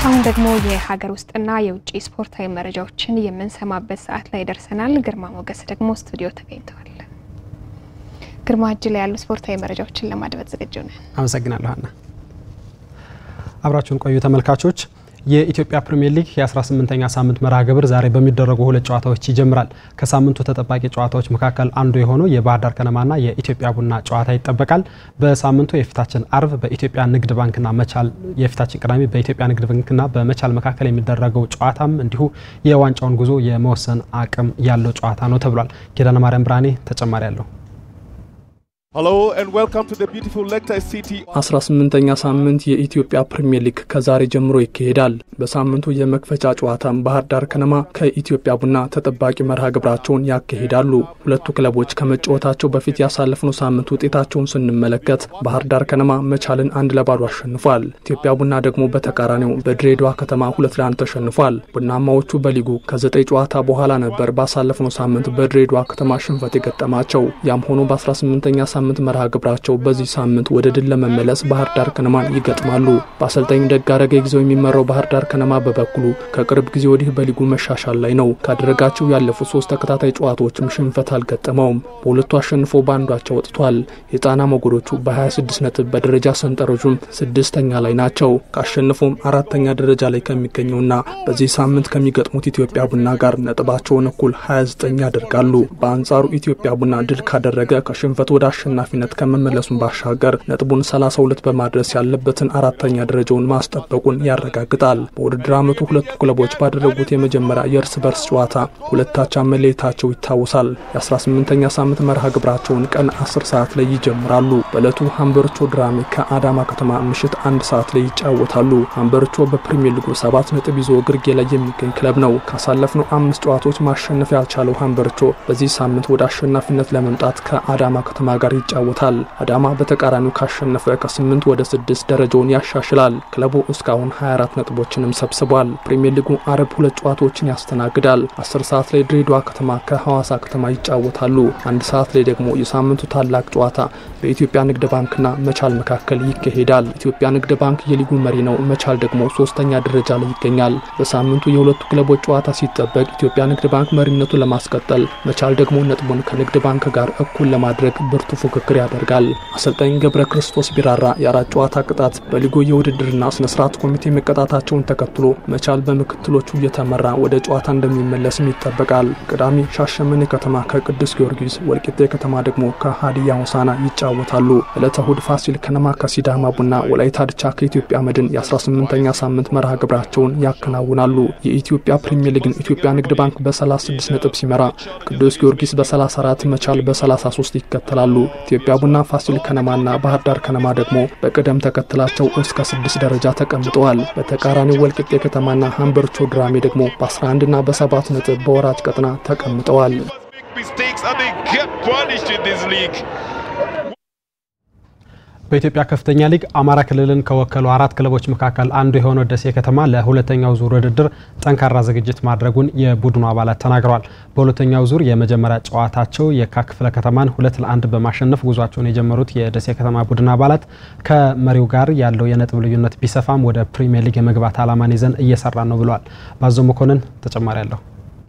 አሁን ደግሞ የሀገር ውስጥና የውጭ ስፖርታዊ መረጃዎችን የምንሰማበት ሰዓት ላይ ደርሰናል። ግርማ ሞገስ ደግሞ ስቱዲዮ ተገኝተዋል። ግርማ እጅ ላይ ያሉ ስፖርታዊ መረጃዎችን ለማድመጥ ዝግጁ ነን። አመሰግናለሁ ሀና። አብራችሁን ቆዩ ተመልካቾች። የኢትዮጵያ ፕሪምየር ሊግ የ18ኛ ሳምንት መርሃ ግብር ዛሬ በሚደረጉ ሁለት ጨዋታዎች ይጀምራል። ከሳምንቱ ተጠባቂ ጨዋታዎች መካከል አንዱ የሆነው የባህር ዳር ከነማና የኢትዮጵያ ቡና ጨዋታ ይጠበቃል። በሳምንቱ የፊታችን አርብ በኢትዮጵያ ንግድ ባንክና መቻል የፊታችን ቅዳሜ በኢትዮጵያ ንግድ ባንክና በመቻል መካከል የሚደረገው ጨዋታም እንዲሁ የዋንጫውን ጉዞ የመወሰን አቅም ያለው ጨዋታ ነው ተብሏል። ኪዳነ ማርያም ብርሃኔ ተጨማሪ አለው። Hello and welcome to the beautiful Lecter City. 18ኛ ሳምንት የኢትዮጵያ ፕሪምየር ሊግ ከዛሬ ጀምሮ ይካሄዳል። በሳምንቱ የመክፈቻ ጨዋታም ባህር ዳር ከነማ ከኢትዮጵያ ቡና ተጠባቂ መርሃ ግብራቸውን ያካሂዳሉ። ሁለቱ ክለቦች ከመጫወታቸው በፊት ያሳለፍነው ሳምንት ውጤታቸውን ስንመለከት ባህር ዳር ከነማ መቻልን አንድ ለባዶ አሸንፏል። ኢትዮጵያ ቡና ደግሞ በተቃራኒው በድሬዳዋ ከተማ ሁለት ለአንድ ተሸንፏል። ቡናማዎቹ በሊጉ ከዘጠኝ ጨዋታ በኋላ ነበር ባሳለፍነው ሳምንት በድሬዳዋ ከተማ ሽንፈት የገጠማቸው። ያም ሆኖ በ18ኛ ሳምንት መርሃ ግብራቸው በዚህ ሳምንት ወደ ድል ለመመለስ ባህር ዳር ከነማን ይገጥማሉ። በአሰልጣኝ ደጋረገ ጊዜው የሚመራው ባህር ዳር ከነማ በበኩሉ ከቅርብ ጊዜ ወዲህ በሊጉ መሻሻል ላይ ነው። ካደረጋቸው ያለፉት ሶስት ተከታታይ ጨዋታዎችም ሽንፈት አልገጠመውም። በሁለቱ አሸንፎ በአንዷቸው ወጥቷል። የጣና ሞገዶቹ በ26 ነጥብ በደረጃ ሰንጠረዡም ስድስተኛ ላይ ናቸው። ካሸንፎም አራተኛ ደረጃ ላይ ከሚገኘውና በዚህ ሳምንት ከሚገጥሙት ኢትዮጵያ ቡና ጋር ነጥባቸውን እኩል 29 ያደርጋሉ። በአንጻሩ ኢትዮጵያ ቡና ድል ካደረገ ከሽንፈት ወደ አሸናፊነት ከመመለሱን ባሻገር ነጥቡን 32 በማድረስ ያለበትን አራተኛ ደረጃውን ማስጠበቁን ያረጋግጣል። በውድድር ዓመቱ ሁለቱ ክለቦች ባደረጉት የመጀመሪያ የእርስ በርስ ጨዋታ ሁለታቻ መለየታቸው ይታወሳል። የ18ኛ ሳምንት መርሃ ግብራቸውን ቀን 10 ሰዓት ላይ ይጀምራሉ። በዕለቱ ሀምበርቾ ድራሜ ከአዳማ ከተማ ምሽት አንድ ሰዓት ላይ ይጫወታሉ። ሀምበርቾ በፕሪሚየር ሊጉ ሰባት ነጥብ ይዞ ግርጌ ላይ የሚገኝ ክለብ ነው። ካሳለፍነው አምስት ጨዋታዎች ማሸነፍ ያልቻለው ሀምበርቾ በዚህ ሳምንት ወደ አሸናፊነት ለመምጣት ከአዳማ ከተማ ጋር ይጫወታል። አዳማ በተቃራኒው ካሸነፈ ከስምንት ወደ ስድስት ደረጃውን ያሻሽላል። ክለቡ እስካሁን 24 ነጥቦችንም ሰብስቧል። ፕሪምየር ሊጉ አርብ ሁለት ጨዋታዎችን ያስተናግዳል። 10 ሰዓት ላይ ድሬዳዋ ከተማ ከሐዋሳ ከተማ ይጫወታሉ። አንድ ሰዓት ላይ ደግሞ የሳምንቱ ታላቅ ጨዋታ በኢትዮጵያ ንግድ ባንክና መቻል መካከል ይካሄዳል። ኢትዮጵያ ንግድ ባንክ የሊጉ መሪ ነው። መቻል ደግሞ ሶስተኛ ደረጃ ላይ ይገኛል። በሳምንቱ የሁለቱ ክለቦች ጨዋታ ሲጠበቅ ኢትዮጵያ ንግድ ባንክ መሪነቱን ለማስቀጠል፣ መቻል ደግሞ ነጥቡን ከንግድ ባንክ ጋር እኩል ለማድረግ ብርቱ ፉክክር ያደርጋል። አሰልጣኝ ገብረ ክርስቶስ ቢራራ የአራት ጨዋታ ቅጣት በሊጉ የውድድርና ስነስርዓት ኮሚቴ መቀጣታቸውን ተከትሎ መቻል በምክትሎቹ እየተመራ ወደ ጨዋታ እንደሚመለስም ይጠበቃል። ቅዳሜ ሻሸመኔ ከተማ ከቅዱስ ጊዮርጊስ፣ ወልቂጤ ከተማ ደግሞ ከሀዲያ ሆሳና ይጫወታሉ። ዕለተ እሁድ ፋሲል ከነማ ከሲዳማ ቡና፣ ወላይታ ድቻ ከኢትዮጵያ መድን የ18ኛ ሳምንት መርሃ ግብራቸውን ያከናውናሉ። የኢትዮጵያ ፕሪምየር ሊግን ኢትዮጵያ ንግድ ባንክ በ36 ነጥብ ሲመራ ቅዱስ ጊዮርጊስ በ34 መቻል በ33 ይከተላሉ። ኢትዮጵያ ቡና፣ ፋሲል ከነማና ባህር ዳር ከነማ ደግሞ በቅደም ተከተላቸው እስከ ስድስት ደረጃ ተቀምጠዋል። በተቃራኒው ወልቂጤ ከተማና ሀምበርቾ ድራሜ ደግሞ በ11 እና በሰባት ነጥብ በወራጅ ቀጠና ተቀምጠዋል። Mistakes and they get punished in this league. በኢትዮጵያ ከፍተኛ ሊግ አማራ ክልልን ከወከሉ አራት ክለቦች መካከል አንዱ የሆነው ደሴ ከተማ ለሁለተኛው ዙር ውድድር ጠንካራ ዝግጅት ማድረጉን የቡድኑ አባላት ተናግረዋል። በሁለተኛው ዙር የመጀመሪያ ጨዋታቸው የካ ክፍለ ከተማን ሁለት ለአንድ በማሸነፍ ጉዟቸውን የጀመሩት የደሴ ከተማ ቡድን አባላት ከመሪው ጋር ያለው የነጥብ ልዩነት ቢሰፋም ወደ ፕሪሚየር ሊግ የመግባት ዓላማን ይዘን እየሰራን ነው ብለዋል። ባዞ መኮንን ተጨማሪ አለሁ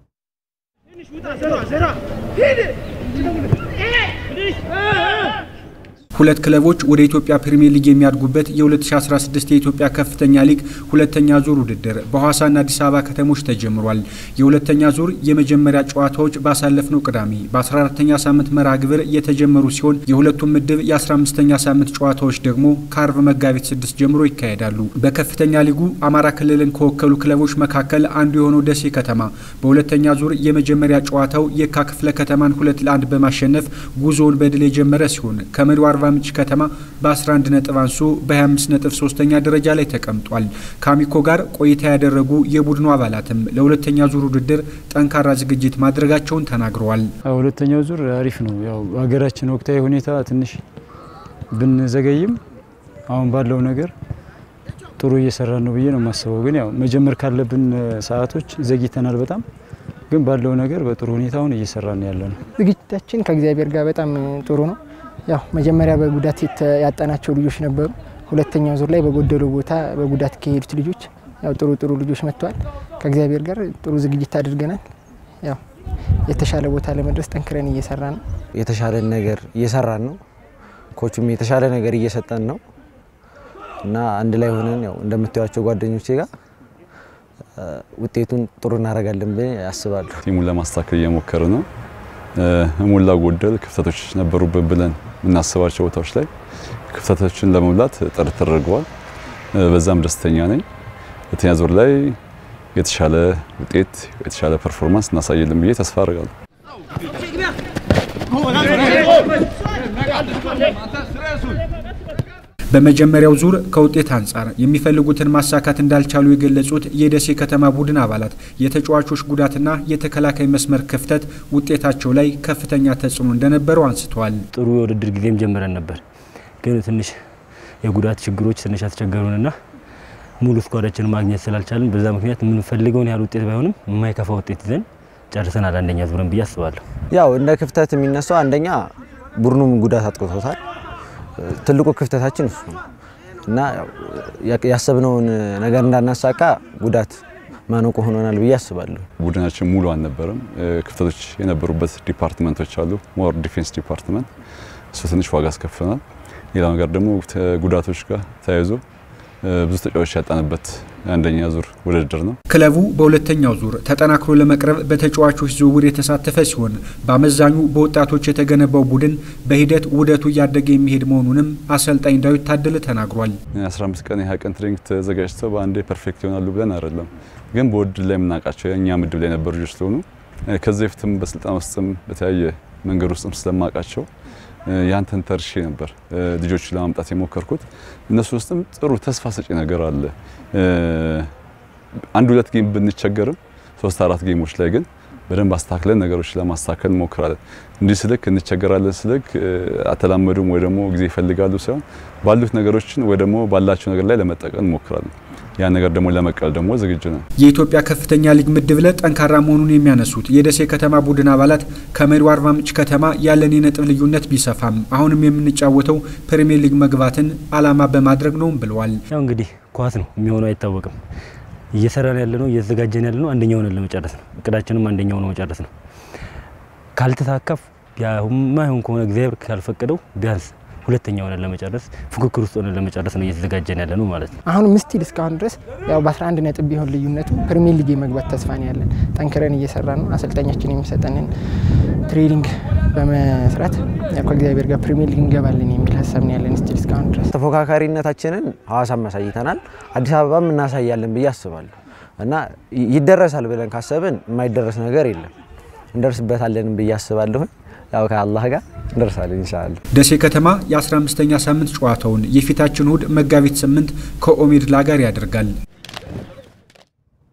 ሁለት ክለቦች ወደ ኢትዮጵያ ፕሪሚየር ሊግ የሚያድጉበት የ2016 የኢትዮጵያ ከፍተኛ ሊግ ሁለተኛ ዙር ውድድር በሐዋሳና አዲስ አበባ ከተሞች ተጀምሯል። የሁለተኛ ዙር የመጀመሪያ ጨዋታዎች ባሳለፍነው ቅዳሜ በ14ተኛ ሳምንት መርሃ ግብር የተጀመሩ ሲሆን የሁለቱም ምድብ የ15ኛ ሳምንት ጨዋታዎች ደግሞ ከአርብ መጋቢት 6 ጀምሮ ይካሄዳሉ። በከፍተኛ ሊጉ አማራ ክልልን ከወከሉ ክለቦች መካከል አንዱ የሆነው ደሴ ከተማ በሁለተኛ ዙር የመጀመሪያ ጨዋታው የካ ክፍለ ከተማን ሁለት ለአንድ በማሸነፍ ጉዞውን በድል የጀመረ ሲሆን ከመሪው አርባ ምንጭ ከተማ በ11 ነጥብ አንሶ በ25 ነጥብ ሶስተኛ ደረጃ ላይ ተቀምጧል። ከአሚኮ ጋር ቆይታ ያደረጉ የቡድኑ አባላትም ለሁለተኛ ዙር ውድድር ጠንካራ ዝግጅት ማድረጋቸውን ተናግረዋል። ሁለተኛው ዙር አሪፍ ነው። ያው ሀገራችን ወቅታዊ ሁኔታ ትንሽ ብንዘገይም አሁን ባለው ነገር ጥሩ እየሰራ ነው ብዬ ነው የማስበው። ግን ያው መጀመር ካለብን ሰዓቶች ዘግይተናል በጣም ግን ባለው ነገር በጥሩ ሁኔታ አሁን እየሰራ ነው ያለ ነው። ዝግጅታችን ከእግዚአብሔር ጋር በጣም ጥሩ ነው። ያው መጀመሪያ በጉዳት ያጣናቸው ልጆች ነበሩ። ሁለተኛው ዙር ላይ በጎደለው ቦታ በጉዳት ከሄዱት ልጆች ያው ጥሩ ጥሩ ልጆች መጥተዋል። ከእግዚአብሔር ጋር ጥሩ ዝግጅት አድርገናል። ያው የተሻለ ቦታ ለመድረስ ጠንክረን እየሰራን ነው። የተሻለ ነገር እየሰራን ነው። ኮቹም የተሻለ ነገር እየሰጠን ነው እና አንድ ላይ ሆነን ያው እንደምታዩቸው ጓደኞቼ ጋር ውጤቱን ጥሩ እናደርጋለን ብዬ አስባለሁ። ቲሙን ለማስተካከል እየሞከረ ነው። ሞላ ጎደል ክፍተቶች ነበሩብን ብለን የምናስባቸው ቦታዎች ላይ ክፍተቶችን ለመሙላት ጥረት ተደርገዋል። በዛም ደስተኛ ነኝ። ሁለተኛ ዙር ላይ የተሻለ ውጤት የተሻለ ፐርፎርማንስ እናሳየልን ብዬ ተስፋ አድርጋለሁ። በመጀመሪያው ዙር ከውጤት አንጻር የሚፈልጉትን ማሳካት እንዳልቻሉ የገለጹት የደሴ ከተማ ቡድን አባላት የተጫዋቾች ጉዳትና የተከላካይ መስመር ክፍተት ውጤታቸው ላይ ከፍተኛ ተጽዕኖ እንደነበረው አንስተዋል። ጥሩ የውድድር ጊዜም ጀምረን ነበር፣ ግን ትንሽ የጉዳት ችግሮች ትንሽ አስቸገሩንና ሙሉ ስኳዳችን ማግኘት ስላልቻልን በዛ ምክንያት የምንፈልገውን ያህል ውጤት ባይሆንም የማይከፋ ውጤት ይዘን ጨርሰናል። አንደኛ ዙርን ብዬ አስባለሁ። ያው እንደ ክፍተት የሚነሳው አንደኛ ቡድኑም ጉዳት አጥቅቶታል። ትልቁ ክፍተታችን እሱ ነው እና ያሰብነውን ነገር እንዳናሳካ ጉዳት ማነቆ ሆኖናል ብዬ አስባለሁ። ቡድናችን ሙሉ አልነበረም። ክፍተቶች የነበሩበት ዲፓርትመንቶች አሉ። ሞር ዲፌንስ ዲፓርትመንት እሱ ትንሽ ዋጋ አስከፍናል። ሌላው ነገር ደግሞ ጉዳቶች ጋር ተያይዞ ብዙ ተጫዋቾች ያጣንበት አንደኛ ዙር ውድድር ነው። ክለቡ በሁለተኛው ዙር ተጠናክሮ ለመቅረብ በተጫዋቾች ዝውውር የተሳተፈ ሲሆን በአመዛኙ በወጣቶች የተገነባው ቡድን በሂደት ውህደቱ እያደገ የሚሄድ መሆኑንም አሰልጣኝ ዳዊት ታደለ ተናግሯል። 15 ቀን የ20 ቀን ትሬኒንግ ተዘጋጅተው በአንዴ ፐርፌክት ይሆናሉ ብለን አይደለም፣ ግን በውድድር ላይ የምናውቃቸው የእኛ ምድብ ላይ የነበሩ ልጆች ስለሆኑ ከዚህ በፊትም በስልጠና ውስጥም በተለያየ መንገድ ውስጥም ስለማውቃቸው ያንተን ተርሼ ነበር ልጆችን ለማምጣት የሞከርኩት። እነሱ ውስጥም ጥሩ ተስፋ ሰጪ ነገር አለ። አንድ ሁለት ጌም ብንቸገርም ሶስት አራት ጌሞች ላይ ግን በደንብ አስተካክለን ነገሮች ለማስተካከል እንሞክራለን። እንዲህ ስልክ እንቸገራለን ስልክ አተላመዱም ወይ ደግሞ ጊዜ ይፈልጋሉ ሳይሆን ባሉት ነገሮችን ወይ ደግሞ ባላቸው ነገር ላይ ለመጠቀም እንሞክራለን። ያን ነገር ደግሞ ለመቀል ደግሞ ዝግጁ ነን። የኢትዮጵያ ከፍተኛ ሊግ ምድብ ለ ጠንካራ መሆኑን የሚያነሱት የደሴ ከተማ ቡድን አባላት ከመሪው አርባ ምንጭ ከተማ ያለን የነጥብ ልዩነት ቢሰፋም አሁንም የምንጫወተው ፕሪሚየር ሊግ መግባትን ዓላማ በማድረግ ነው ብለዋል። ያው እንግዲህ ኳስ ነው የሚሆነው አይታወቅም። እየሰራን ያለ ነው እየተዘጋጀን ያለ ነው አንደኛው ሆነን ለመጨረስ ነው። እቅዳችንም አንደኛው ነው መጨረስ ነው። ካልተሳካፍ የማይሆን ከሆነ እግዚአብሔር ካልፈቀደው ቢያንስ ሁለተኛ ሆነን ለመጨረስ ፉክክር ውስጥ ሆነን ለመጨረስ ነው እየተዘጋጀን ያለ ነው ማለት ነው። አሁንም ስቲል እስካሁን ድረስ ያው በ11 ነጥብ ቢሆን ልዩነቱ ፕሪሚየር ሊግ የመግባት ተስፋ ነው ያለን። ጠንክረን እየሰራ ነው። አሰልጣኛችን የሚሰጠንን ትሬኒንግ በመስራት ያው ከእግዚአብሔር ጋር ፕሪሚየር ሊግ እንገባለን የሚል ሀሳብ ነው ያለን ስቲል እስካሁን ድረስ። ተፎካካሪነታችንን ሐዋሳም አሳይተናል፣ አዲስ አበባም እናሳያለን ብዬ አስባለሁ እና ይደረሳል ብለን ካሰብን የማይደረስ ነገር የለም። እንደርስበታለን ብዬ አስባለሁ። ያው ከአላህ ጋር እንደርሳለን ኢንሻአላህ። ደሴ ከተማ የ15ኛ ሳምንት ጨዋታውን የፊታችን እሁድ መጋቢት ስምንት ከኦሜድላ ጋር ያደርጋል።